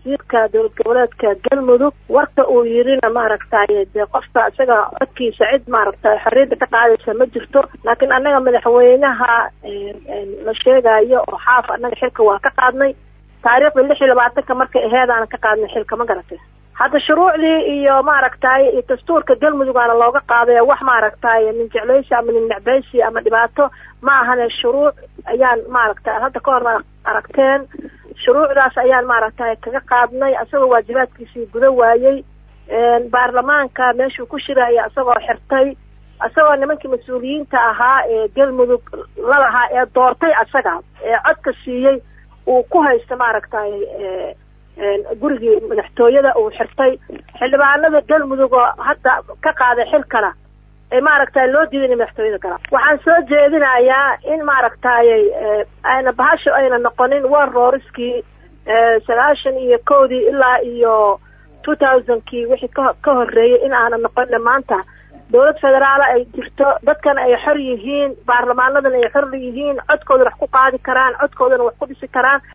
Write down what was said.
wasiirka dowlad goboleedka galmudug warka uu yirina maaragtay dee qofka isaga codkiisa cid maaragtay xorriyadda ka qaadaysa ma jirto laakiin annaga madaxweynaha la sheegayo oo xaaf annaga xilka waa ka qaadnay taariikhda lix iyo labaatanka markay aheedaan ka qaadnay xilka ma garatay hadda shuruucdii iyo maaragtay iyo dastuurka galmudug aana looga qaaday wax maaragtay nin jeclaysi ama nin necbaysi ama dhibaato ma ahane shuruuc ayaan maaragtay hadda ka hor aragteen shuruucdaas ayaan maaragtay kaga qaadnay isagoo waajibaadkiisii guda waayey baarlamaanka meeshuu ku shiraya isagoo xirtay isagoo nimankii mas-uuliyiinta ahaa ee galmudug lalahaa ee doortay isaga ee codka siiyey uu ku haysta maaragtay gurigii madaxtooyada uu xirtay xildhibaanada galmudug oo hadda ka qaaday xilkana ee maaragtay loo diiday inay madaxtooyada galaan waxaan soo jeedinayaa in maaragtay ayna bahasho ayna noqonin war rooriskii sagaashan iyo kowdii ilaa iyo two thousandkii wixii ka ka horreeyay in aana noqonin maanta dowlad federaala ay jirto dadkana ay xor yihiin baarlamaanadana ay xor yihiin codkoodana wax ku qaadi karaan codkoodana wax ku dhisi karaan